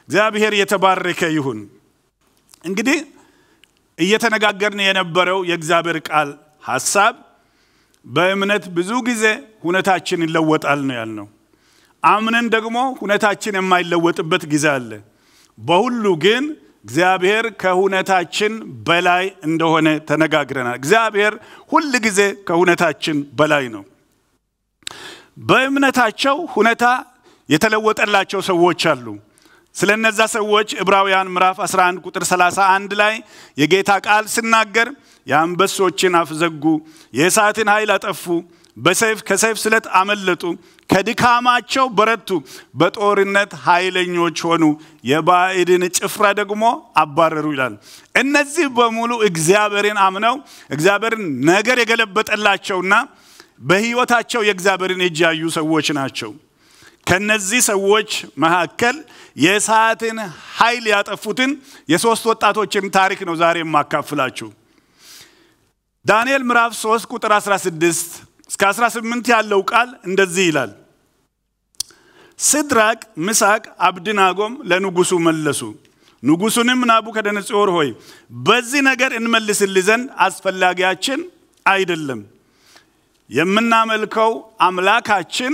እግዚአብሔር የተባረከ ይሁን። እንግዲህ እየተነጋገርን የነበረው የእግዚአብሔር ቃል ሐሳብ በእምነት ብዙ ጊዜ ሁነታችን ይለወጣል ነው ያልነው። አምነን ደግሞ ሁነታችን የማይለወጥበት ጊዜ አለ። በሁሉ ግን እግዚአብሔር ከሁነታችን በላይ እንደሆነ ተነጋግረናል። እግዚአብሔር ሁል ጊዜ ከሁነታችን በላይ ነው። በእምነታቸው ሁነታ የተለወጠላቸው ሰዎች አሉ። ስለ እነዛ ሰዎች ዕብራውያን ምዕራፍ 11 ቁጥር 31 ላይ የጌታ ቃል ሲናገር የአንበሶችን አፍ ዘጉ፣ የእሳትን ኃይል አጠፉ፣ በሰይፍ ከሰይፍ ስለት አመለጡ፣ ከድካማቸው በረቱ፣ በጦርነት ኃይለኞች ሆኑ፣ የባዕድን ጭፍራ ደግሞ አባረሩ ይላል። እነዚህ በሙሉ እግዚአብሔርን አምነው እግዚአብሔርን ነገር የገለበጠላቸውና በሕይወታቸው የእግዚአብሔርን እጅ ያዩ ሰዎች ናቸው። ከነዚህ ሰዎች መካከል የእሳትን ኃይል ያጠፉትን የሶስት ወጣቶችን ታሪክ ነው ዛሬ የማካፍላችሁ። ዳንኤል ምዕራፍ 3 ቁጥር 16 እስከ 18 ያለው ቃል እንደዚህ ይላል። ሲድራቅ፣ ሚሳቅ፣ አብድናጎም ለንጉሱ መለሱ። ንጉሱንም ናቡከደነጾር ሆይ በዚህ ነገር እንመልስልህ ዘንድ አስፈላጊያችን አይደለም። የምናመልከው አምላካችን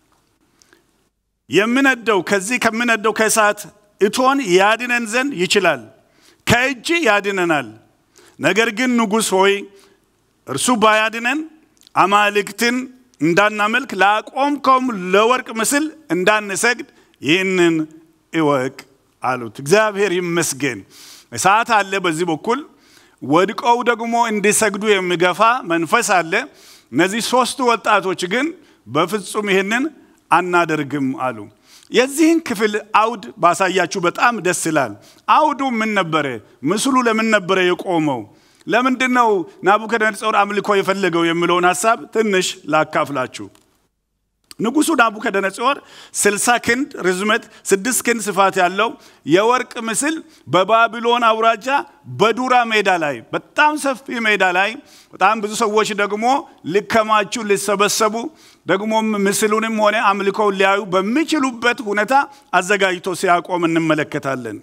የሚነደው ከዚህ ከሚነደው ከእሳት እቶን ያድነን ዘንድ ይችላል፣ ከእጅ ያድነናል። ነገር ግን ንጉሥ ሆይ እርሱ ባያድነን አማልክትን እንዳናመልክ ላቆምከውም ለወርቅ ምስል እንዳንሰግድ ይህንን እወቅ አሉት። እግዚአብሔር ይመስገን። እሳት አለ በዚህ በኩል ወድቀው ደግሞ እንዲሰግዱ የሚገፋ መንፈስ አለ። እነዚህ ሶስቱ ወጣቶች ግን በፍጹም ይህንን አናደርግም አሉ። የዚህን ክፍል አውድ ባሳያችሁ በጣም ደስ ይላል። አውዱ ምን ነበረ? ምስሉ ለምን ነበረ የቆመው? ለምንድን ነው ናቡከደነጾር አምልኮ የፈለገው የሚለውን ሀሳብ ትንሽ ላካፍላችሁ። ንጉሱ ናቡከደነጾር ስልሳ ክንድ ርዝመት ስድስት ክንድ ስፋት ያለው የወርቅ ምስል በባቢሎን አውራጃ በዱራ ሜዳ ላይ በጣም ሰፊ ሜዳ ላይ በጣም ብዙ ሰዎች ደግሞ ሊከማቹ ሊሰበሰቡ ደግሞም ምስሉንም ሆነ አምልኮውን ሊያዩ በሚችሉበት ሁኔታ አዘጋጅቶ ሲያቆም እንመለከታለን።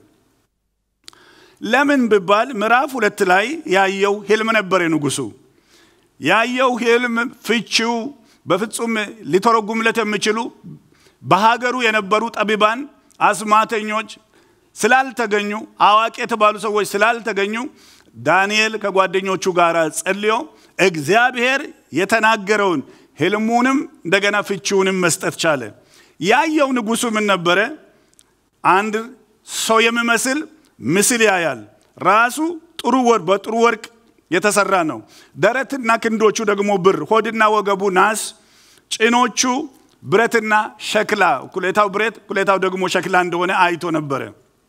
ለምን ብባል ምዕራፍ ሁለት ላይ ያየው ህልም ነበር። ንጉሱ ያየው ህልም ፍቺው በፍጹም ሊተረጉምለት የሚችሉ በሀገሩ የነበሩ ጠቢባን፣ አስማተኞች ስላልተገኙ፣ አዋቂ የተባሉ ሰዎች ስላልተገኙ ዳንኤል ከጓደኞቹ ጋር ጸልዮ እግዚአብሔር የተናገረውን ህልሙንም እንደገና ፍቺውንም መስጠት ቻለ። ያየው ንጉሱ ምን ነበረ? አንድ ሰው የሚመስል ምስል ያያል። ራሱ ጥሩ ወርቅ በጥሩ ወርቅ የተሰራ ነው። ደረትና ክንዶቹ ደግሞ ብር፣ ሆድና ወገቡ ናስ፣ ጭኖቹ ብረትና ሸክላ፣ እኩሌታው ብረት እኩሌታው ደግሞ ሸክላ እንደሆነ አይቶ ነበረ።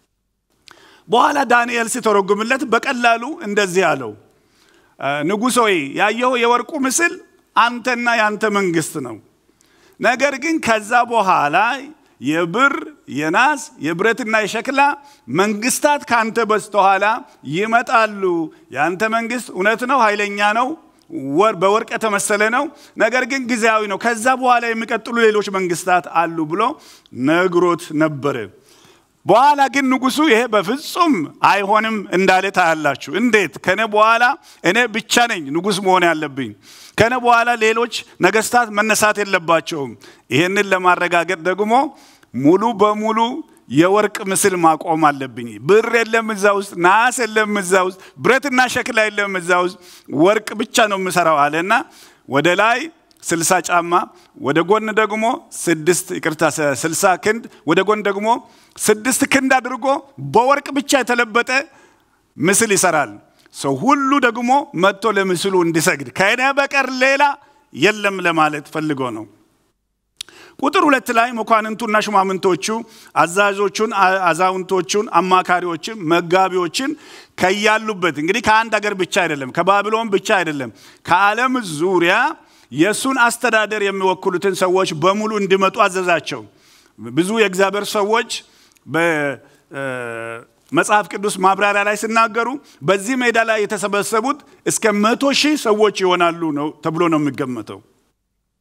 በኋላ ዳንኤል ሲተረጉምለት በቀላሉ እንደዚህ አለው፣ ንጉሥ ሆይ ያየው የወርቁ ምስል አንተና የአንተ መንግስት ነው። ነገር ግን ከዛ በኋላ የብር የናስ የብረትና የሸክላ መንግስታት ከአንተ በስተኋላ ይመጣሉ። የአንተ መንግስት እውነት ነው፣ ኃይለኛ ነው፣ በወርቅ የተመሰለ ነው። ነገር ግን ጊዜያዊ ነው። ከዛ በኋላ የሚቀጥሉ ሌሎች መንግስታት አሉ ብሎ ነግሮት ነበረ። በኋላ ግን ንጉሱ ይሄ በፍጹም አይሆንም እንዳለ ታያላችሁ። እንዴት? ከነ በኋላ እኔ ብቻ ነኝ ንጉስ መሆን ያለብኝ። ከነ በኋላ ሌሎች ነገስታት መነሳት የለባቸውም። ይህንን ለማረጋገጥ ደግሞ ሙሉ በሙሉ የወርቅ ምስል ማቆም አለብኝ። ብር የለም እዛ ውስጥ፣ ናስ የለም እዛ ውስጥ፣ ብረትና ሸክላ የለም እዛ ውስጥ፣ ወርቅ ብቻ ነው የምሰራው አለና ወደ ላይ ስልሳ ጫማ ወደ ጎን ደግሞ ስድስት ይቅርታ ስልሳ ክንድ ወደ ጎን ደግሞ ስድስት ክንድ አድርጎ በወርቅ ብቻ የተለበጠ ምስል ይሰራል። ሰው ሁሉ ደግሞ መጥቶ ለምስሉ እንዲሰግድ ከእኔ በቀር ሌላ የለም ለማለት ፈልጎ ነው። ቁጥር ሁለት ላይ መኳንንቱና ሹማምንቶቹ አዛዦቹን፣ አዛውንቶቹን፣ አማካሪዎችን፣ መጋቢዎችን ከያሉበት እንግዲህ ከአንድ ሀገር ብቻ አይደለም፣ ከባቢሎን ብቻ አይደለም፣ ከዓለም ዙሪያ የእሱን አስተዳደር የሚወክሉትን ሰዎች በሙሉ እንዲመጡ አዘዛቸው። ብዙ የእግዚአብሔር ሰዎች በመጽሐፍ ቅዱስ ማብራሪያ ላይ ሲናገሩ በዚህ ሜዳ ላይ የተሰበሰቡት እስከ መቶ ሺህ ሰዎች ይሆናሉ ነው ተብሎ ነው የሚገመተው።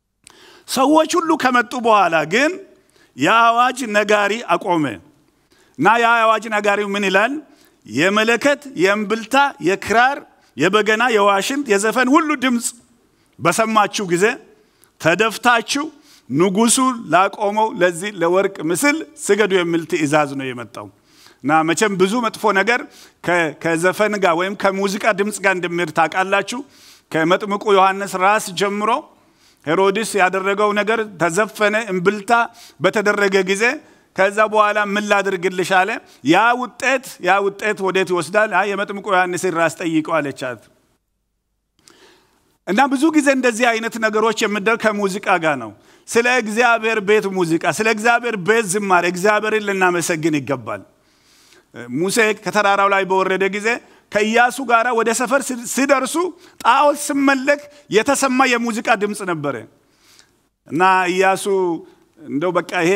ሰዎች ሁሉ ከመጡ በኋላ ግን የአዋጅ ነጋሪ አቆመ። እና ያ አዋጅ ነጋሪው ምን ይላል? የመለከት፣ የእምብልታ፣ የክራር፣ የበገና፣ የዋሽንት፣ የዘፈን ሁሉ ድምፅ በሰማችሁ ጊዜ ተደፍታችሁ ንጉሱ ላቆመው ለዚህ ለወርቅ ምስል ስገዱ የሚል ትእዛዝ ነው የመጣው። እና መቼም ብዙ መጥፎ ነገር ከዘፈን ጋር ወይም ከሙዚቃ ድምፅ ጋር እንደሚሄድ ታውቃላችሁ። ከመጥምቁ ዮሐንስ ራስ ጀምሮ ሄሮድስ ያደረገው ነገር ተዘፈነ፣ እምብልታ በተደረገ ጊዜ ከዛ በኋላ ምን ላድርግልሽ አለ። ያ ውጤት ያ ውጤት ወዴት ይወስዳል? የመጥምቁ ዮሐንስን ራስ ጠይቀው አለቻት። እና ብዙ ጊዜ እንደዚህ አይነት ነገሮች የሚደረግ ከሙዚቃ ጋር ነው። ስለ እግዚአብሔር ቤት ሙዚቃ፣ ስለ እግዚአብሔር ቤት ዝማሬ እግዚአብሔርን ልናመሰግን ይገባል። ሙሴ ከተራራው ላይ በወረደ ጊዜ ከኢያሱ ጋር ወደ ሰፈር ሲደርሱ ጣዖት ስመለክ የተሰማ የሙዚቃ ድምፅ ነበረ እና ኢያሱ እንደው በቃ ይሄ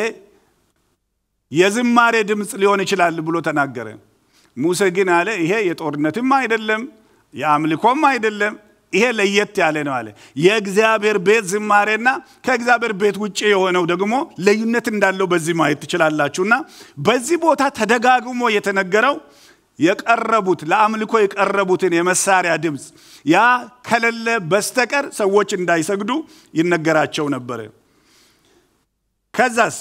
የዝማሬ ድምፅ ሊሆን ይችላል ብሎ ተናገረ። ሙሴ ግን አለ ይሄ የጦርነትም አይደለም የአምልኮም አይደለም ይሄ ለየት ያለ ነው አለ። የእግዚአብሔር ቤት ዝማሬና ከእግዚአብሔር ቤት ውጭ የሆነው ደግሞ ልዩነት እንዳለው በዚህ ማየት ትችላላችሁና በዚህ ቦታ ተደጋግሞ የተነገረው የቀረቡት ለአምልኮ የቀረቡትን የመሳሪያ ድምፅ ያ ከሌለ በስተቀር ሰዎች እንዳይሰግዱ ይነገራቸው ነበረ። ከዛስ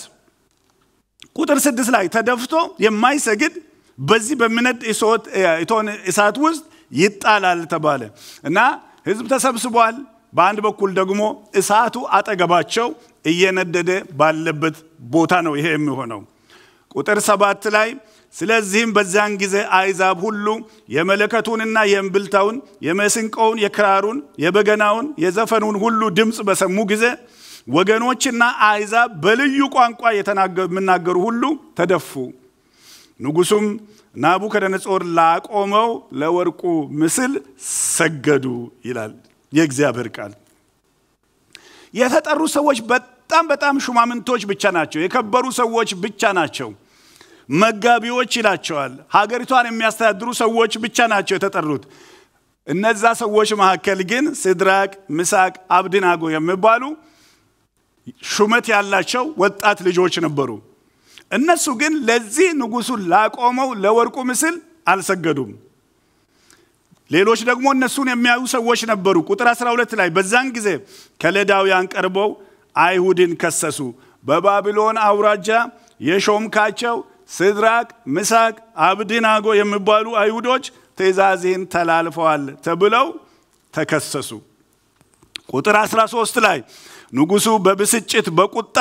ቁጥር ስድስት ላይ ተደፍቶ የማይሰግድ በዚህ በሚነድ እቶን እሳት ውስጥ ይጣላል ተባለ እና ህዝብ ተሰብስቧል። በአንድ በኩል ደግሞ እሳቱ አጠገባቸው እየነደደ ባለበት ቦታ ነው ይሄ የሚሆነው። ቁጥር ሰባት ላይ ስለዚህም በዚያን ጊዜ አይዛብ ሁሉ የመለከቱንና የእምብልታውን፣ የመስንቆውን፣ የክራሩን፣ የበገናውን፣ የዘፈኑን ሁሉ ድምፅ በሰሙ ጊዜ ወገኖችና አይዛብ በልዩ ቋንቋ የሚናገሩ ሁሉ ተደፉ። ንጉሱም ናቡከደነጾር ላቆመው ለወርቁ ምስል ሰገዱ ይላል የእግዚአብሔር ቃል። የተጠሩ ሰዎች በጣም በጣም ሹማምንቶች ብቻ ናቸው። የከበሩ ሰዎች ብቻ ናቸው። መጋቢዎች ይላቸዋል። ሀገሪቷን የሚያስተዳድሩ ሰዎች ብቻ ናቸው የተጠሩት። እነዛ ሰዎች መካከል ግን ሲድራቅ፣ ሚሳቅ፣ አብድናጎ የሚባሉ ሹመት ያላቸው ወጣት ልጆች ነበሩ። እነሱ ግን ለዚህ ንጉሱ ላቆመው ለወርቁ ምስል አልሰገዱም። ሌሎች ደግሞ እነሱን የሚያዩ ሰዎች ነበሩ። ቁጥር 12 ላይ በዛን ጊዜ ከለዳውያን ቀርበው አይሁድን ከሰሱ። በባቢሎን አውራጃ የሾምካቸው ሲድራቅ፣ ሚሳቅ፣ አብድናጎ የሚባሉ አይሁዶች ትእዛዝህን ተላልፈዋል ተብለው ተከሰሱ። ቁጥር 13 ላይ ንጉሱ በብስጭት በቁጣ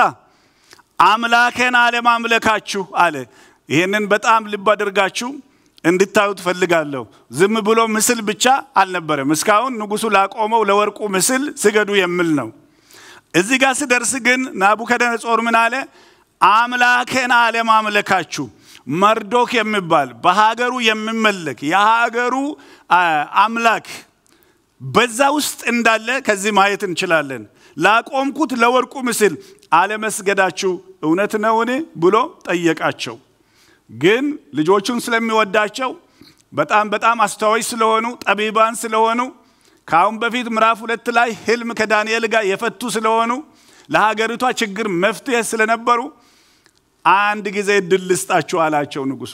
አምላኬን አለማምለካችሁ አለ። ይህንን በጣም ልብ አድርጋችሁ እንድታዩ ትፈልጋለሁ። ዝም ብሎ ምስል ብቻ አልነበረም። እስካሁን ንጉሱ ላቆመው ለወርቁ ምስል ስገዱ የሚል ነው። እዚህ ጋር ስደርስ ግን ናቡከደነጾር ምን አለ? አምላኬን አለማምለካችሁ መርዶክ የሚባል በሀገሩ የሚመለክ የሀገሩ አምላክ በዛ ውስጥ እንዳለ ከዚህ ማየት እንችላለን። ላቆምኩት ለወርቁ ምስል አለመስገዳችሁ እውነት ነውን ብሎ ጠየቃቸው። ግን ልጆቹን ስለሚወዳቸው በጣም በጣም አስተዋዮች ስለሆኑ ጠቢባን ስለሆኑ ከአሁን በፊት ምዕራፍ ሁለት ላይ ህልም ከዳንኤል ጋር የፈቱ ስለሆኑ ለሀገሪቷ ችግር መፍትሄ ስለነበሩ አንድ ጊዜ እድል ልስጣችሁ አላቸው ንጉሱ።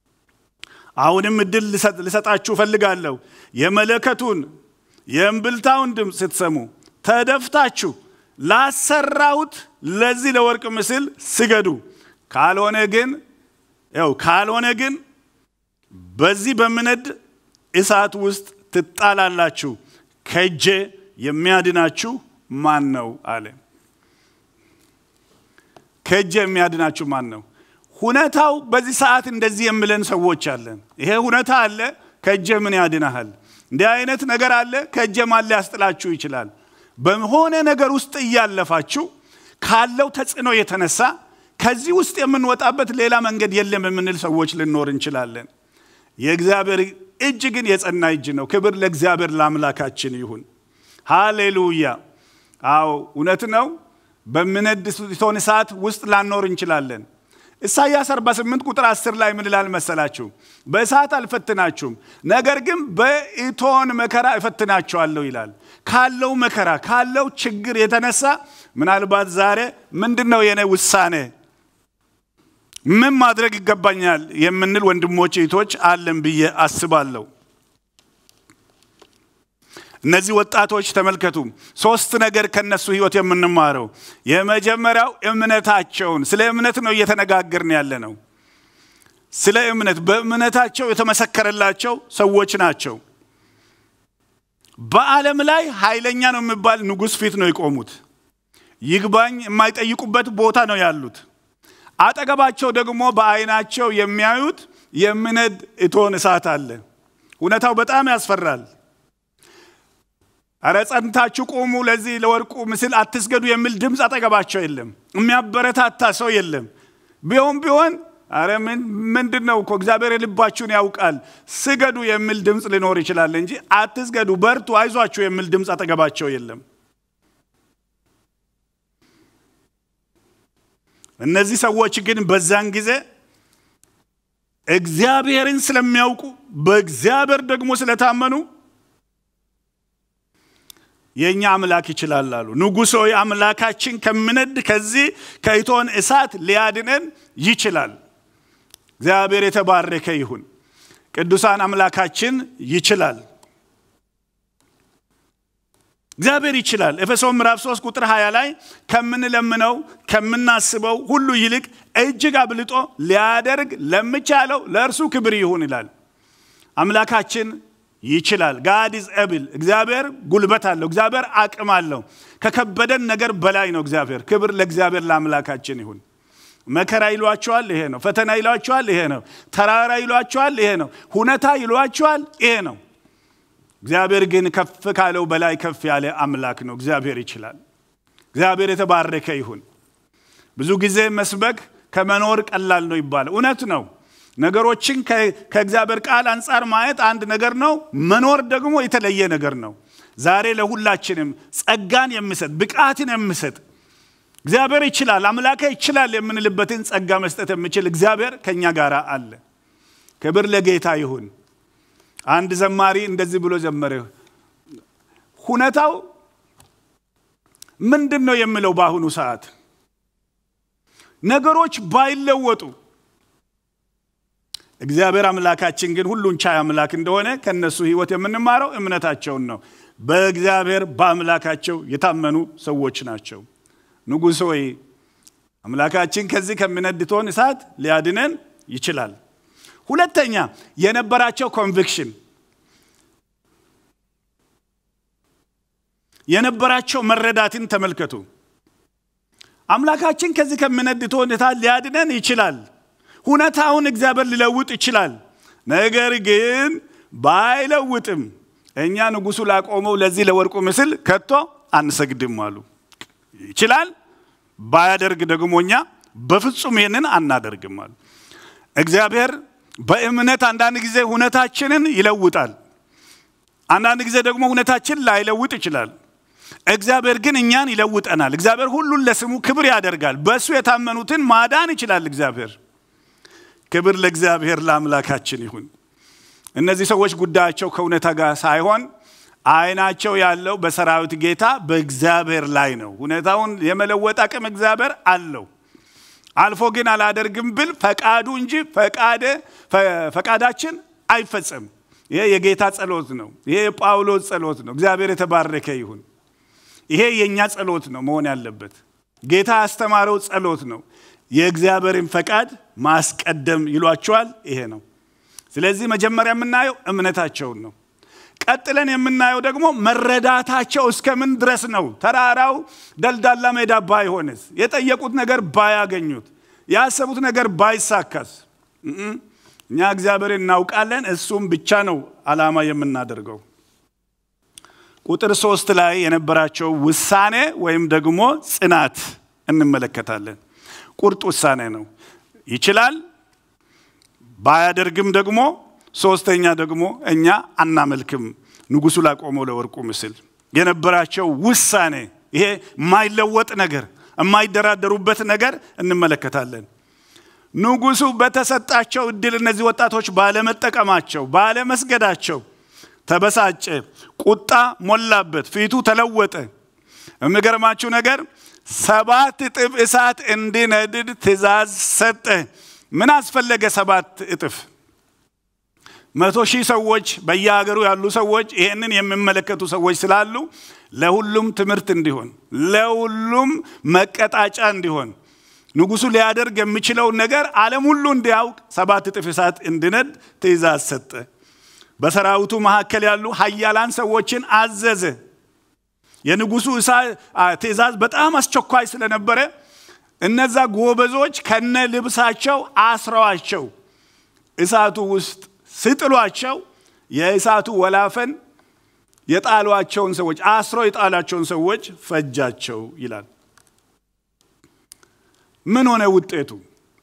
አሁንም እድል ልሰጣችሁ እፈልጋለሁ። የመለከቱን የእምብልታውን ድምፅ ስትሰሙ ተደፍታችሁ ላሰራሁት ለዚህ ለወርቅ ምስል ስገዱ። ካልሆነ ግን ያው ካልሆነ ግን በዚህ በምነድ እሳት ውስጥ ትጣላላችሁ። ከእጄ የሚያድናችሁ ማን ነው አለ። ከእጄ የሚያድናችሁ ማን ነው? ሁኔታው በዚህ ሰዓት እንደዚህ የሚለን ሰዎች አለን። ይሄ ሁኔታ አለ፣ ከእጄ ምን ያድናሃል? እንዲህ አይነት ነገር አለ፣ ከእጄ ማን ሊያስጥላችሁ ይችላል? በሆነ ነገር ውስጥ እያለፋችሁ ካለው ተጽዕኖ የተነሳ ከዚህ ውስጥ የምንወጣበት ሌላ መንገድ የለም የምንል ሰዎች ልኖር እንችላለን። የእግዚአብሔር እጅ ግን የጸና እጅ ነው። ክብር ለእግዚአብሔር ለአምላካችን ይሁን። ሃሌሉያ። አዎ እውነት ነው። በሚነድ እቶን እሳት ውስጥ ላኖር እንችላለን። ኢሳይያስ 48 ቁጥር 10 ላይ ምን ይላል መሰላችሁ? በእሳት አልፈትናችሁም፣ ነገር ግን በእቶን መከራ እፈትናችኋለሁ ይላል። ካለው መከራ ካለው ችግር የተነሳ ምናልባት ዛሬ ምንድን ነው የኔ ውሳኔ ምን ማድረግ ይገባኛል የምንል ወንድሞች እህቶች አለን ብዬ አስባለሁ። እነዚህ ወጣቶች ተመልከቱ፣ ሶስት ነገር ከነሱ ህይወት የምንማረው የመጀመሪያው እምነታቸውን፣ ስለ እምነት ነው እየተነጋገርን ያለ ነው። ስለ እምነት በእምነታቸው የተመሰከረላቸው ሰዎች ናቸው። በዓለም ላይ ኃይለኛ ነው የሚባል ንጉሥ ፊት ነው የቆሙት። ይግባኝ የማይጠይቁበት ቦታ ነው ያሉት። አጠገባቸው ደግሞ በአይናቸው የሚያዩት የሚነድ እቶን እሳት አለ። እውነታው በጣም ያስፈራል። አረ ጸንታችሁ ቁሙ፣ ለዚህ ለወርቁ ምስል አትስገዱ የሚል ድምፅ አጠገባቸው የለም። የሚያበረታታ ሰው የለም። ቢሆን ቢሆን አረ ምንድን ነው እኮ እግዚአብሔር የልባችሁን ያውቃል፣ ስገዱ የሚል ድምፅ ሊኖር ይችላል እንጂ አትስገዱ፣ በርቱ፣ አይዟችሁ የሚል ድምፅ አጠገባቸው የለም። እነዚህ ሰዎች ግን በዛን ጊዜ እግዚአብሔርን ስለሚያውቁ በእግዚአብሔር ደግሞ ስለታመኑ የእኛ አምላክ ይችላል አሉ። ንጉሥ ሆይ አምላካችን ከምነድ ከዚህ ከእቶን እሳት ሊያድነን ይችላል። እግዚአብሔር የተባረከ ይሁን። ቅዱሳን አምላካችን ይችላል። እግዚአብሔር ይችላል። ኤፌሶን ምዕራፍ 3 ቁጥር 20 ላይ ከምንለምነው ከምናስበው ሁሉ ይልቅ እጅግ አብልጦ ሊያደርግ ለሚቻለው ለእርሱ ክብር ይሁን ይላል። አምላካችን ይችላል። ጋድ ኢዝ ኤብል። እግዚአብሔር ጉልበት አለው። እግዚአብሔር አቅም አለው። ከከበደን ነገር በላይ ነው እግዚአብሔር። ክብር ለእግዚአብሔር ለአምላካችን ይሁን። መከራ ይሏቸዋል፣ ይሄ ነው። ፈተና ይሏቸዋል፣ ይሄ ነው። ተራራ ይሏቸዋል፣ ይሄ ነው። ሁኔታ ይሏቸዋል፣ ይሄ ነው። እግዚአብሔር ግን ከፍ ካለው በላይ ከፍ ያለ አምላክ ነው። እግዚአብሔር ይችላል። እግዚአብሔር የተባረከ ይሁን። ብዙ ጊዜ መስበክ ከመኖር ቀላል ነው ይባላል። እውነት ነው። ነገሮችን ከእግዚአብሔር ቃል አንጻር ማየት አንድ ነገር ነው። መኖር ደግሞ የተለየ ነገር ነው። ዛሬ ለሁላችንም ጸጋን የሚሰጥ ብቃትን የሚሰጥ እግዚአብሔር ይችላል፣ አምላኬ ይችላል የምንልበትን ጸጋ መስጠት የሚችል እግዚአብሔር ከእኛ ጋር አለ። ክብር ለጌታ ይሁን። አንድ ዘማሪ እንደዚህ ብሎ ዘመረ። ሁኔታው ምንድን ነው የሚለው በአሁኑ ሰዓት ነገሮች ባይለወጡ እግዚአብሔር አምላካችን ግን ሁሉን ቻይ አምላክ እንደሆነ ከነሱ ህይወት የምንማረው እምነታቸውን ነው። በእግዚአብሔር በአምላካቸው የታመኑ ሰዎች ናቸው። ንጉሥ ሆይ አምላካችን ከዚህ ከሚነድ እቶን እሳት ሊያድነን ይችላል። ሁለተኛ የነበራቸው ኮንቪክሽን የነበራቸው መረዳትን ተመልከቱ። አምላካችን ከዚህ ከሚነድ እቶን እሳት ሊያድነን ይችላል። ሁኔታውን እግዚአብሔር ሊለውጥ ይችላል። ነገር ግን ባይለውጥም እኛ ንጉሱ ላቆመው ለዚህ ለወርቁ ምስል ከቶ አንሰግድም አሉ። ይችላል። ባያደርግ ደግሞ እኛ በፍጹም ይህንን አናደርግም አሉ። እግዚአብሔር በእምነት አንዳንድ ጊዜ ሁኔታችንን ይለውጣል። አንዳንድ ጊዜ ደግሞ ሁኔታችን ላይለውጥ ይችላል። እግዚአብሔር ግን እኛን ይለውጠናል። እግዚአብሔር ሁሉን ለስሙ ክብር ያደርጋል። በእሱ የታመኑትን ማዳን ይችላል እግዚአብሔር። ክብር ለእግዚአብሔር ለአምላካችን ይሁን። እነዚህ ሰዎች ጉዳያቸው ከእውነታ ጋር ሳይሆን አይናቸው ያለው በሰራዊት ጌታ በእግዚአብሔር ላይ ነው። ሁኔታውን የመለወጥ አቅም እግዚአብሔር አለው። አልፎ ግን አላደርግም ብል ፈቃዱ እንጂ ፈቃዳችን አይፈጸም። ይሄ የጌታ ጸሎት ነው። ይሄ የጳውሎስ ጸሎት ነው። እግዚአብሔር የተባረከ ይሁን። ይሄ የእኛ ጸሎት ነው መሆን ያለበት። ጌታ ያስተማረው ጸሎት ነው። የእግዚአብሔርን ፈቃድ ማስቀደም ይሏቸዋል። ይሄ ነው። ስለዚህ መጀመሪያ የምናየው እምነታቸውን ነው። ቀጥለን የምናየው ደግሞ መረዳታቸው እስከምን ድረስ ነው። ተራራው ደልዳላ ሜዳ ባይሆንስ፣ የጠየቁት ነገር ባያገኙት፣ ያሰቡት ነገር ባይሳካስ፣ እኛ እግዚአብሔር እናውቃለን፣ እሱም ብቻ ነው ዓላማ የምናደርገው። ቁጥር ሶስት ላይ የነበራቸው ውሳኔ ወይም ደግሞ ጽናት እንመለከታለን። ቁርጥ ውሳኔ ነው። ይችላል፣ ባያደርግም ደግሞ ሶስተኛ ደግሞ እኛ አናመልክም ንጉሱ ላቆመው ለወርቁ ምስል የነበራቸው ውሳኔ ይሄ የማይለወጥ ነገር የማይደራደሩበት ነገር እንመለከታለን። ንጉሱ በተሰጣቸው እድል እነዚህ ወጣቶች ባለመጠቀማቸው ባለመስገዳቸው ተበሳጨ፣ ቁጣ ሞላበት፣ ፊቱ ተለወጠ። የሚገርማችሁ ነገር ሰባት እጥፍ እሳት እንዲነድድ ትእዛዝ ሰጠ። ምን አስፈለገ ሰባት እጥፍ? መቶ ሺህ ሰዎች በየሀገሩ ያሉ ሰዎች ይህንን የሚመለከቱ ሰዎች ስላሉ ለሁሉም ትምህርት እንዲሆን ለሁሉም መቀጣጫ እንዲሆን ንጉሱ ሊያደርግ የሚችለውን ነገር ዓለም ሁሉ እንዲያውቅ ሰባት እጥፍ እሳት እንዲነድ ትእዛዝ ሰጠ። በሰራዊቱ መካከል ያሉ ሀያላን ሰዎችን አዘዘ። የንጉሱ ትእዛዝ በጣም አስቸኳይ ስለነበረ እነዛ ጎበዞች ከነ ልብሳቸው አስረዋቸው እሳቱ ውስጥ ስጥሏቸው የእሳቱ ወላፈን የጣሏቸውን ሰዎች አስረው የጣሏቸውን ሰዎች ፈጃቸው ይላል። ምን ሆነ ውጤቱ?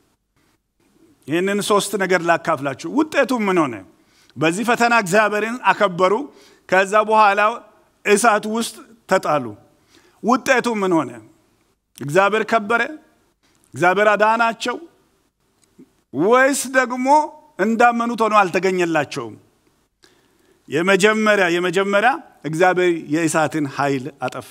ይህንን ሶስት ነገር ላካፍላችሁ። ውጤቱ ምን ሆነ? በዚህ ፈተና እግዚአብሔርን አከበሩ። ከዛ በኋላ እሳት ውስጥ ተጣሉ። ውጤቱ ምን ሆነ? እግዚአብሔር ከበረ? እግዚአብሔር አዳናቸው? ወይስ ደግሞ እንዳመኑት ሆኖ አልተገኘላቸውም? የመጀመሪያ የመጀመሪያ እግዚአብሔር የእሳትን ኃይል አጠፋ።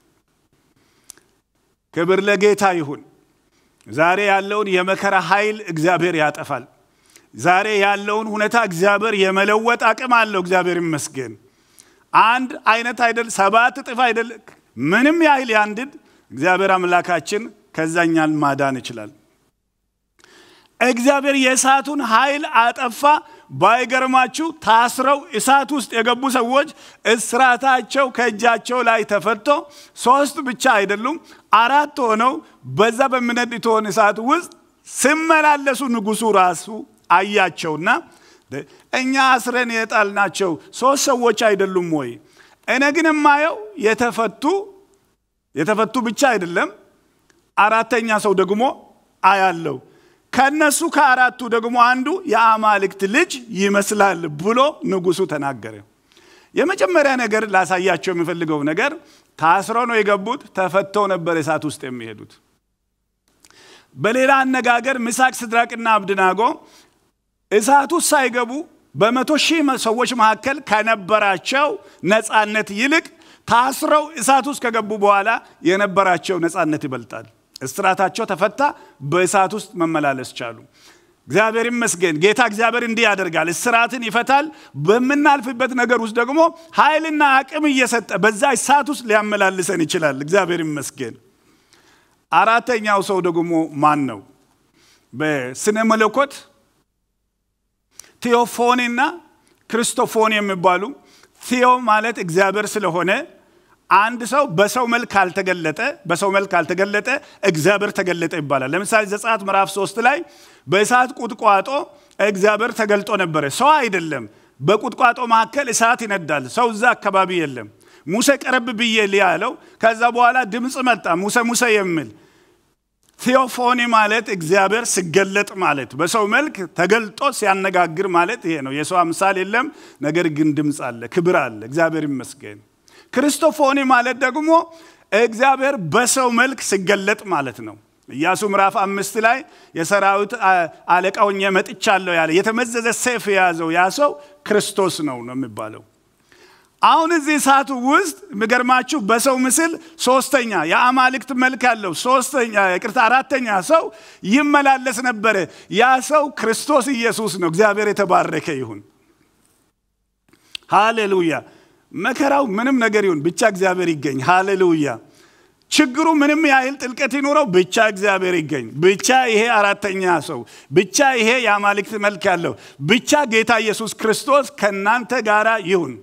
ክብር ለጌታ ይሁን። ዛሬ ያለውን የመከራ ኃይል እግዚአብሔር ያጠፋል። ዛሬ ያለውን ሁኔታ እግዚአብሔር የመለወጥ አቅም አለው። እግዚአብሔር ይመስገን። አንድ አይነት አይደል፣ ሰባት እጥፍ አይደል፣ ምንም ያህል ያንድድ እግዚአብሔር አምላካችን ከዛኛን ማዳን ይችላል። እግዚአብሔር የእሳቱን ኃይል አጠፋ። ባይገርማችሁ ታስረው እሳት ውስጥ የገቡ ሰዎች እስራታቸው ከእጃቸው ላይ ተፈቶ ሶስት ብቻ አይደሉም አራት ሆነው በዛ በሚነድ እቶን እሳት ውስጥ ሲመላለሱ ንጉሱ ራሱ አያቸውና እኛ አስረን የጣልናቸው ሶስት ሰዎች አይደሉም ወይ? እኔ ግን የማየው የተፈቱ የተፈቱ ብቻ አይደለም አራተኛ ሰው ደግሞ አያለው ከነሱ ከአራቱ ደግሞ አንዱ የአማልክት ልጅ ይመስላል ብሎ ንጉሱ ተናገረ። የመጀመሪያ ነገር ላሳያቸው የሚፈልገው ነገር ታስረው ነው የገቡት፣ ተፈተው ነበር እሳት ውስጥ የሚሄዱት። በሌላ አነጋገር ምሳቅ፣ ሲድራቅና አብድናጎ እሳት ውስጥ ሳይገቡ በመቶ ሺህ ሰዎች መካከል ከነበራቸው ነፃነት ይልቅ ታስረው እሳት ውስጥ ከገቡ በኋላ የነበራቸው ነፃነት ይበልጣል። እስራታቸው ተፈታ፣ በእሳት ውስጥ መመላለስ ቻሉ። እግዚአብሔር ይመስገን። ጌታ እግዚአብሔር እንዲህ ያደርጋል፣ እስራትን ይፈታል። በምናልፍበት ነገር ውስጥ ደግሞ ኃይልና አቅም እየሰጠ በዛ እሳት ውስጥ ሊያመላልሰን ይችላል። እግዚአብሔር ይመስገን። አራተኛው ሰው ደግሞ ማን ነው? በስነ መለኮት ቴዎፎኒና ክርስቶፎኒ የሚባሉ ቴዎ ማለት እግዚአብሔር ስለሆነ አንድ ሰው በሰው መልክ ካልተገለጠ በሰው መልክ ካልተገለጠ እግዚአብሔር ተገለጠ ይባላል። ለምሳሌ ዘጸአት ምዕራፍ ሶስት ላይ በእሳት ቁጥቋጦ እግዚአብሔር ተገልጦ ነበረ። ሰው አይደለም። በቁጥቋጦ መካከል እሳት ይነዳል። ሰው እዛ አካባቢ የለም። ሙሴ ቀረብ ብዬ ሊያለው ከዛ በኋላ ድምፅ መጣ ሙሴ ሙሴ የሚል ቴዎፎኒ ማለት እግዚአብሔር ሲገለጥ ማለት በሰው መልክ ተገልጦ ሲያነጋግር ማለት ይሄ ነው። የሰው አምሳል የለም፣ ነገር ግን ድምፅ አለ፣ ክብር አለ። እግዚአብሔር ይመስገን። ክርስቶፎኒ ማለት ደግሞ እግዚአብሔር በሰው መልክ ሲገለጥ ማለት ነው። ኢያሱ ምዕራፍ አምስት ላይ የሰራዊት አለቃ ሆኜ መጥቻለሁ ያለ የተመዘዘ ሰይፍ የያዘው ያ ሰው ክርስቶስ ነው ነው የሚባለው። አሁን እዚህ እሳቱ ውስጥ የሚገርማችሁ በሰው ምስል ሶስተኛ የአማልክት መልክ ያለው ሶስተኛ ይቅርታ አራተኛ ሰው ይመላለስ ነበረ። ያ ሰው ክርስቶስ ኢየሱስ ነው። እግዚአብሔር የተባረከ ይሁን። ሃሌሉያ። መከራው ምንም ነገር ይሁን ብቻ እግዚአብሔር ይገኝ። ሃሌሉያ። ችግሩ ምንም ያህል ጥልቀት ይኑረው ብቻ እግዚአብሔር ይገኝ። ብቻ ይሄ አራተኛ ሰው ብቻ ይሄ የአማልክት መልክ ያለው ብቻ ጌታ ኢየሱስ ክርስቶስ ከእናንተ ጋር ይሁን።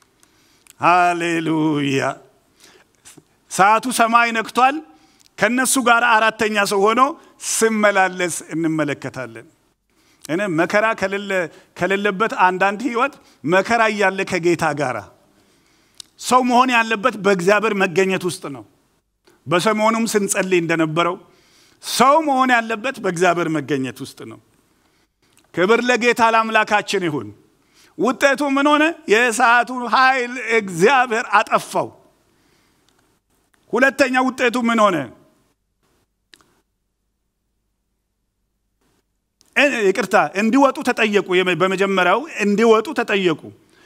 ሃሌሉያ። ሰዓቱ ሰማይ ነክቷል። ከነሱ ጋር አራተኛ ሰው ሆኖ ስመላለስ እንመለከታለን። እኔ መከራ ከሌለበት አንዳንድ ህይወት መከራ እያለ ከጌታ ጋር ሰው መሆን ያለበት በእግዚአብሔር መገኘት ውስጥ ነው። በሰሞኑም ስንጸልይ እንደነበረው ሰው መሆን ያለበት በእግዚአብሔር መገኘት ውስጥ ነው። ክብር ለጌታ ለአምላካችን ይሁን። ውጤቱ ምን ሆነ? የእሳቱ ኃይል እግዚአብሔር አጠፋው። ሁለተኛ ውጤቱ ምን ሆነ? ይቅርታ እንዲወጡ ተጠየቁ። በመጀመሪያው እንዲወጡ ተጠየቁ።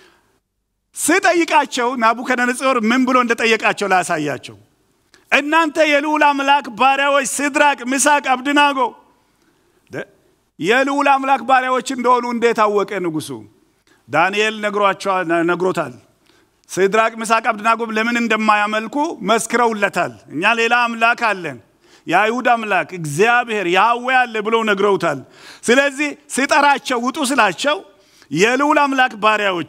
ስጠይቃቸው ናቡከደነጾር ምን ብሎ እንደጠየቃቸው ላሳያቸው። እናንተ የልዑል አምላክ ባሪያዎች ሲድራቅ፣ ሚሳቅ፣ አብድናጎ የልዑል አምላክ ባሪያዎች እንደሆኑ እንዴት አወቀ ንጉሱ? ዳንኤል ነግሮታል። ሲድራቅ፣ ሚሳቅ፣ አብደናጎም ለምን እንደማያመልኩ መስክረውለታል። እኛ ሌላ አምላክ አለን፣ የአይሁድ አምላክ እግዚአብሔር ያህዌ አለ ብለው ነግረውታል። ስለዚህ ሲጠራቸው ውጡ ስላቸው የልዑል አምላክ ባሪያዎች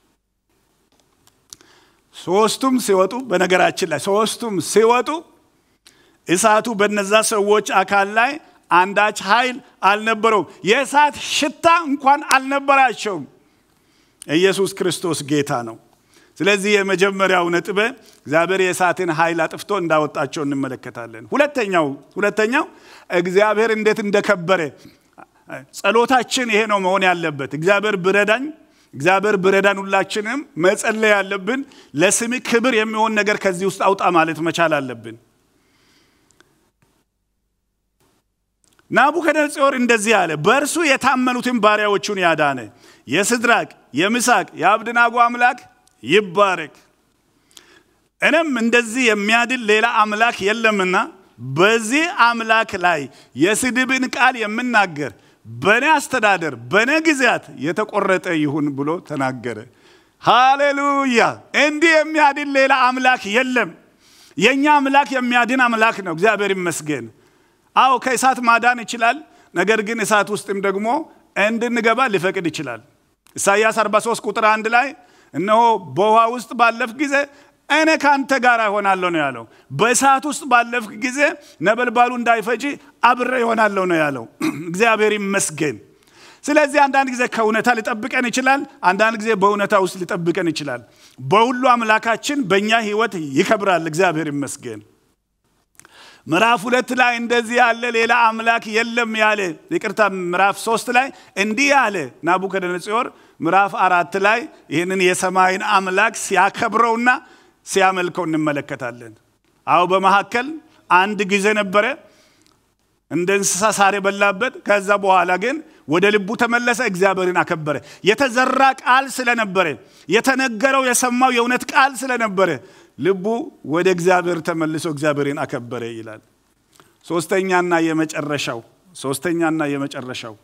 ሶስቱም ሲወጡ፣ በነገራችን ላይ ሶስቱም ሲወጡ እሳቱ በነዛ ሰዎች አካል ላይ አንዳች ኃይል አልነበረውም። የእሳት ሽታ እንኳን አልነበራቸውም። ኢየሱስ ክርስቶስ ጌታ ነው። ስለዚህ የመጀመሪያው ነጥብ እግዚአብሔር የእሳትን ኃይል አጥፍቶ እንዳወጣቸው እንመለከታለን። ሁለተኛው ሁለተኛው እግዚአብሔር እንዴት እንደከበረ ጸሎታችን ይሄ ነው መሆን ያለበት። እግዚአብሔር ብረዳኝ፣ እግዚአብሔር ብረዳን፣ ሁላችንም መጸለይ ያለብን ለስም ክብር የሚሆን ነገር ከዚህ ውስጥ አውጣ ማለት መቻል አለብን። ናቡከደነጾር እንደዚህ አለ፣ በእርሱ የታመኑትን ባሪያዎቹን ያዳነ የስድራቅ የምሳቅ የአብድናጎ አምላክ ይባረክ። እኔም እንደዚህ የሚያድል ሌላ አምላክ የለምና በዚህ አምላክ ላይ የስድብን ቃል የምናገር በእኔ አስተዳደር በእኔ ጊዜያት የተቆረጠ ይሁን ብሎ ተናገረ። ሃሌሉያ! እንዲህ የሚያድን ሌላ አምላክ የለም። የእኛ አምላክ የሚያድን አምላክ ነው። እግዚአብሔር ይመስገን። አዎ ከእሳት ማዳን ይችላል። ነገር ግን እሳት ውስጥም ደግሞ እንድንገባ ሊፈቅድ ይችላል። ኢሳይያስ 43 ቁጥር አንድ ላይ እነሆ በውሃ ውስጥ ባለፍ ጊዜ እኔ ከአንተ ጋር እሆናለሁ ነው ያለው። በእሳት ውስጥ ባለፍክ ጊዜ ነበልባሉ እንዳይፈጅ አብሬ ይሆናለሁ ነው ያለው። እግዚአብሔር ይመስገን። ስለዚህ አንዳንድ ጊዜ ከእውነታ ሊጠብቀን ይችላል። አንዳንድ ጊዜ በእውነታ ውስጥ ሊጠብቀን ይችላል። በሁሉ አምላካችን በእኛ ህይወት ይከብራል። እግዚአብሔር ይመስገን። ምዕራፍ ሁለት ላይ እንደዚህ ያለ ሌላ አምላክ የለም ያለ ይቅርታ፣ ምዕራፍ ሶስት ላይ እንዲህ ያለ ናቡከደነጾር ምዕራፍ አራት ላይ ይህንን የሰማይን አምላክ ሲያከብረውና ሲያመልከው እንመለከታለን። አዎ በመካከል አንድ ጊዜ ነበረ እንደ እንስሳ ሳር የበላበት። ከዛ በኋላ ግን ወደ ልቡ ተመለሰ፣ እግዚአብሔርን አከበረ። የተዘራ ቃል ስለነበረ፣ የተነገረው የሰማው የእውነት ቃል ስለነበረ ልቡ ወደ እግዚአብሔር ተመልሶ እግዚአብሔርን አከበረ ይላል። ሶስተኛና የመጨረሻው ሶስተኛና የመጨረሻው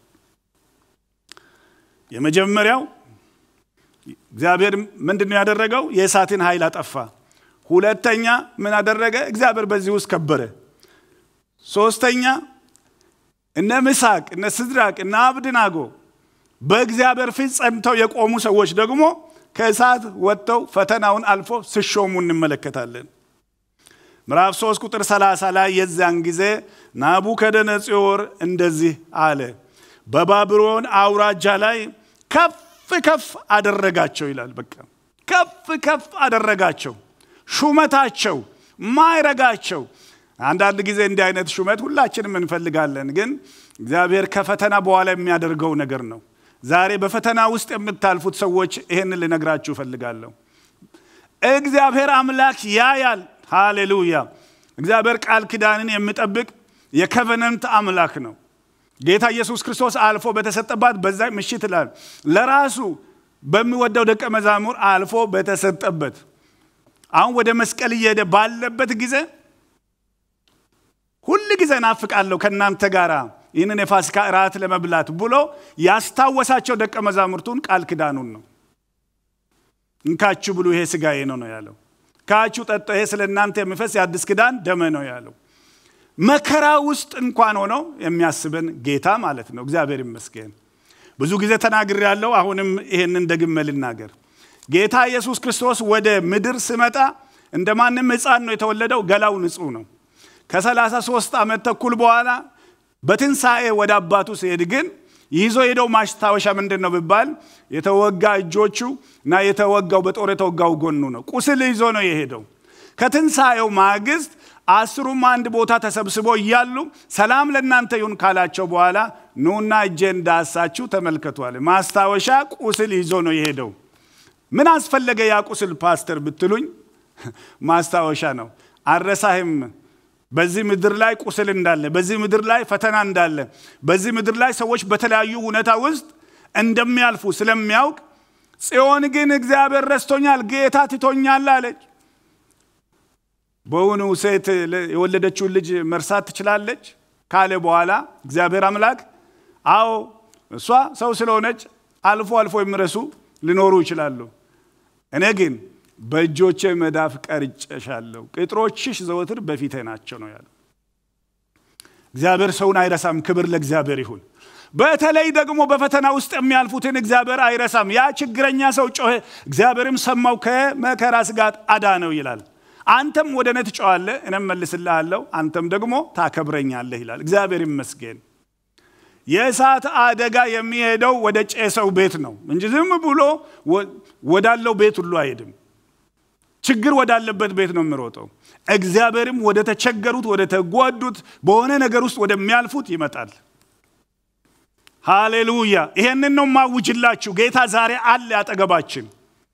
የመጀመሪያው እግዚአብሔር ምንድን ነው ያደረገው? የእሳትን ኃይል አጠፋ። ሁለተኛ ምን አደረገ? እግዚአብሔር በዚህ ውስጥ ከበረ። ሶስተኛ እነ ምሳቅ፣ እነ ስድራቅ፣ እነ አብድናጎ በእግዚአብሔር ፊት ጸንተው የቆሙ ሰዎች ደግሞ ከእሳት ወጥተው ፈተናውን አልፎ ሲሾሙ እንመለከታለን። ምዕራፍ 3 ቁጥር 30 ላይ የዚያን ጊዜ ናቡከደነጾር እንደዚህ አለ፣ በባቢሎን አውራጃ ላይ ከፍ ከፍ አደረጋቸው ይላል። በቃ ከፍ ከፍ አደረጋቸው፣ ሹመታቸው፣ ማይረጋቸው። አንዳንድ ጊዜ እንዲህ አይነት ሹመት ሁላችንም እንፈልጋለን፣ ግን እግዚአብሔር ከፈተና በኋላ የሚያደርገው ነገር ነው። ዛሬ በፈተና ውስጥ የምታልፉት ሰዎች ይህን ልነግራችሁ እፈልጋለሁ። እግዚአብሔር አምላክ ያያል። ሃሌሉያ! እግዚአብሔር ቃል ኪዳንን የሚጠብቅ የከቨነንት አምላክ ነው። ጌታ ኢየሱስ ክርስቶስ አልፎ በተሰጠባት በዛ ምሽት ይላል ለራሱ በሚወደው ደቀ መዛሙር አልፎ በተሰጠበት አሁን ወደ መስቀል እየሄደ ባለበት ጊዜ ሁል ጊዜ ናፍቃለሁ ከእናንተ ጋር ይህንን የፋሲካ እራት ለመብላት ብሎ ያስታወሳቸው ደቀ መዛሙርቱን ቃል ኪዳኑን ነው። እንካችሁ ብሉ፣ ይሄ ስጋዬ ነው ነው ያለው። ካችሁ ጠጡ፣ ይሄ ስለ እናንተ የሚፈስ የአዲስ ኪዳን ደመ ነው ያለው። መከራ ውስጥ እንኳን ሆኖ የሚያስበን ጌታ ማለት ነው። እግዚአብሔር ይመስገን። ብዙ ጊዜ ተናግር ያለው አሁንም ይሄንን ደግሜ ልናገር። ጌታ ኢየሱስ ክርስቶስ ወደ ምድር ስመጣ እንደ ማንም ሕፃን ነው የተወለደው። ገላው ንጹሕ ነው። ከሰላሳ ሦስት ዓመት ተኩል በኋላ በትንሣኤ ወደ አባቱ ሲሄድ ግን ይዞ ሄደው ማስታወሻ ምንድን ነው ቢባል የተወጋ እጆቹ እና የተወጋው በጦር የተወጋው ጎኑ ነው። ቁስል ይዞ ነው የሄደው። ከትንሣኤው ማግስት አስሩም አንድ ቦታ ተሰብስቦ እያሉ ሰላም ለእናንተ ይሁን ካላቸው በኋላ ኑና እጄን ዳሳችሁ ተመልከቷል። ማስታወሻ ቁስል ይዞ ነው የሄደው። ምን አስፈለገ ያ ቁስል ፓስተር ብትሉኝ፣ ማስታወሻ ነው። አረሳህም በዚህ ምድር ላይ ቁስል እንዳለ፣ በዚህ ምድር ላይ ፈተና እንዳለ፣ በዚህ ምድር ላይ ሰዎች በተለያዩ ሁኔታ ውስጥ እንደሚያልፉ ስለሚያውቅ ጽዮን ግን እግዚአብሔር ረስቶኛል፣ ጌታ ትቶኛል አለች። በውኑ ሴት የወለደችውን ልጅ መርሳት ትችላለች ካለ በኋላ እግዚአብሔር አምላክ አዎ እሷ ሰው ስለሆነች አልፎ አልፎ የሚረሱ ሊኖሩ ይችላሉ። እኔ ግን በእጆቼ መዳፍ ቀርጨሻለሁ፣ ቅጥሮችሽ ዘወትር በፊቴ ናቸው ነው ያለው። እግዚአብሔር ሰውን አይረሳም። ክብር ለእግዚአብሔር ይሁን። በተለይ ደግሞ በፈተና ውስጥ የሚያልፉትን እግዚአብሔር አይረሳም። ያ ችግረኛ ሰው ጮኸ፣ እግዚአብሔርም ሰማው፣ ከመከራ ስጋት አዳነው ይላል። አንተም ወደ እኔ ትጮኻለህ፣ እኔም መልስልሃለሁ፣ አንተም ደግሞ ታከብረኛለህ ይላል። እግዚአብሔር ይመስገን። የእሳት አደጋ የሚሄደው ወደ ጨሰው ቤት ነው እንጂ ዝም ብሎ ወዳለው ቤት ሁሉ አይሄድም። ችግር ወዳለበት ቤት ነው የሚሮጠው። እግዚአብሔርም ወደ ተቸገሩት፣ ወደ ተጎዱት፣ በሆነ ነገር ውስጥ ወደሚያልፉት ይመጣል። ሃሌሉያ! ይሄንን ነው ማውጅላችሁ። ጌታ ዛሬ አለ አጠገባችን።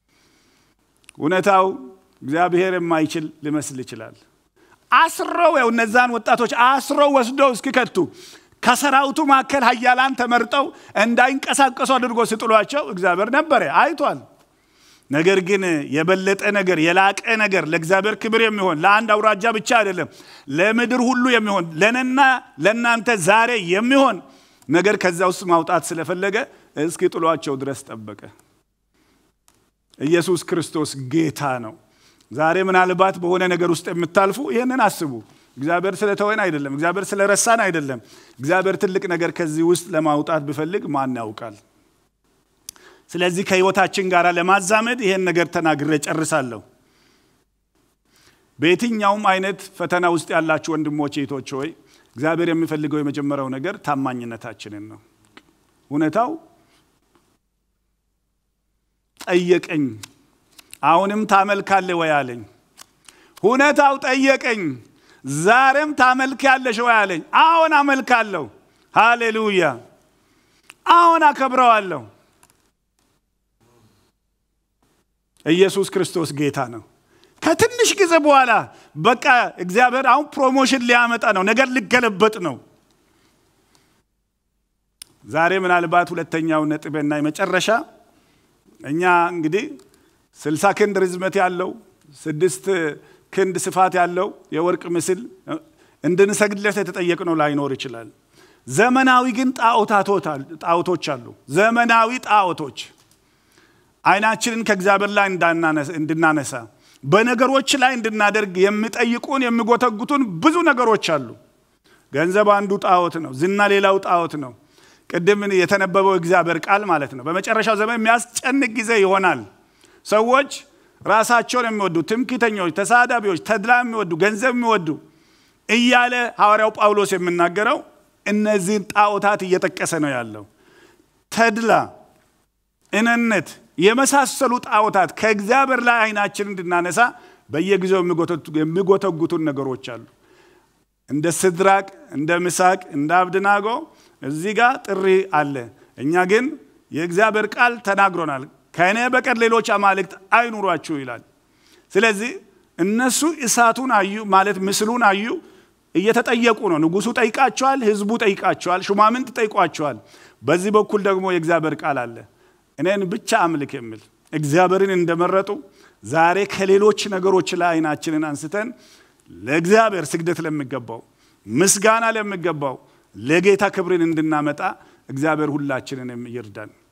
እውነታው እግዚአብሔር የማይችል ሊመስል ይችላል። አስረው ያው እነዛን ወጣቶች አስረው ወስደው እስኪከቱ ከሰራዊቱ መካከል ኃያላን ተመርጠው እንዳይንቀሳቀሱ አድርጎ ሲጥሏቸው እግዚአብሔር ነበረ አይቷል። ነገር ግን የበለጠ ነገር የላቀ ነገር ለእግዚአብሔር ክብር የሚሆን ለአንድ አውራጃ ብቻ አይደለም፣ ለምድር ሁሉ የሚሆን ለነና ለእናንተ ዛሬ የሚሆን ነገር ከዛ ውስጥ ማውጣት ስለፈለገ እስኪ ጥሏቸው ድረስ ጠበቀ። ኢየሱስ ክርስቶስ ጌታ ነው። ዛሬ ምናልባት በሆነ ነገር ውስጥ የምታልፉ ይህንን አስቡ። እግዚአብሔር ስለተወን አይደለም፣ እግዚአብሔር ስለረሳን አይደለም። እግዚአብሔር ትልቅ ነገር ከዚህ ውስጥ ለማውጣት ቢፈልግ ማን ያውቃል? ስለዚህ ከህይወታችን ጋር ለማዛመድ ይሄን ነገር ተናግሬ ጨርሳለሁ። በየትኛውም አይነት ፈተና ውስጥ ያላችሁ ወንድሞች እህቶች ሆይ እግዚአብሔር የሚፈልገው የመጀመሪያው ነገር ታማኝነታችንን ነው። እውነታው ጠየቀኝ፣ አሁንም ታመልካለህ ወይ አለኝ። እውነታው ጠየቀኝ፣ ዛሬም ታመልኪያለሽ ወይ አለኝ። አሁን አመልካለሁ። ሃሌሉያ! አሁን አከብረዋለሁ። ኢየሱስ ክርስቶስ ጌታ ነው። ከትንሽ ጊዜ በኋላ በቃ እግዚአብሔር አሁን ፕሮሞሽን ሊያመጣ ነው። ነገር ሊገለበጥ ነው። ዛሬ ምናልባት ሁለተኛው ነጥብና የመጨረሻ እኛ እንግዲህ ስልሳ ክንድ ርዝመት ያለው ስድስት ክንድ ስፋት ያለው የወርቅ ምስል እንድንሰግድለት የተጠየቅነው ላይኖር ይችላል። ዘመናዊ ግን ጣዖቶች አሉ። ዘመናዊ ጣዖቶች አይናችንን ከእግዚአብሔር ላይ እንድናነሳ በነገሮች ላይ እንድናደርግ የሚጠይቁን የሚጎተጉቱን ብዙ ነገሮች አሉ። ገንዘብ አንዱ ጣዖት ነው። ዝና ሌላው ጣዖት ነው። ቅድም የተነበበው እግዚአብሔር ቃል ማለት ነው። በመጨረሻው ዘመን የሚያስጨንቅ ጊዜ ይሆናል። ሰዎች ራሳቸውን የሚወዱ ትምክተኞች፣ ተሳዳቢዎች፣ ተድላ የሚወዱ ገንዘብ የሚወዱ እያለ ሐዋርያው ጳውሎስ የሚናገረው እነዚህን ጣዖታት እየጠቀሰ ነው ያለው። ተድላ፣ እነነት የመሳሰሉ ጣዖታት ከእግዚአብሔር ላይ አይናችን እንድናነሳ በየጊዜው የሚጎተጉቱን ነገሮች አሉ። እንደ ስድራቅ፣ እንደ ምሳቅ፣ እንደ አብድናጎ እዚህ ጋር ጥሪ አለ። እኛ ግን የእግዚአብሔር ቃል ተናግሮናል። ከእኔ በቀር ሌሎች አማልክት አይኑሯችሁ ይላል። ስለዚህ እነሱ እሳቱን አዩ ማለት ምስሉን አዩ፣ እየተጠየቁ ነው። ንጉሱ ጠይቃቸዋል፣ ህዝቡ ጠይቃቸዋል፣ ሹማምንት ጠይቋቸዋል። በዚህ በኩል ደግሞ የእግዚአብሔር ቃል አለ እኔን ብቻ አምልክ የሚል እግዚአብሔርን እንደመረጡ ዛሬ ከሌሎች ነገሮች ላይ አይናችንን አንስተን ለእግዚአብሔር ስግደት ለሚገባው ምስጋና ለሚገባው ለጌታ ክብርን እንድናመጣ እግዚአብሔር ሁላችንን ይርዳን።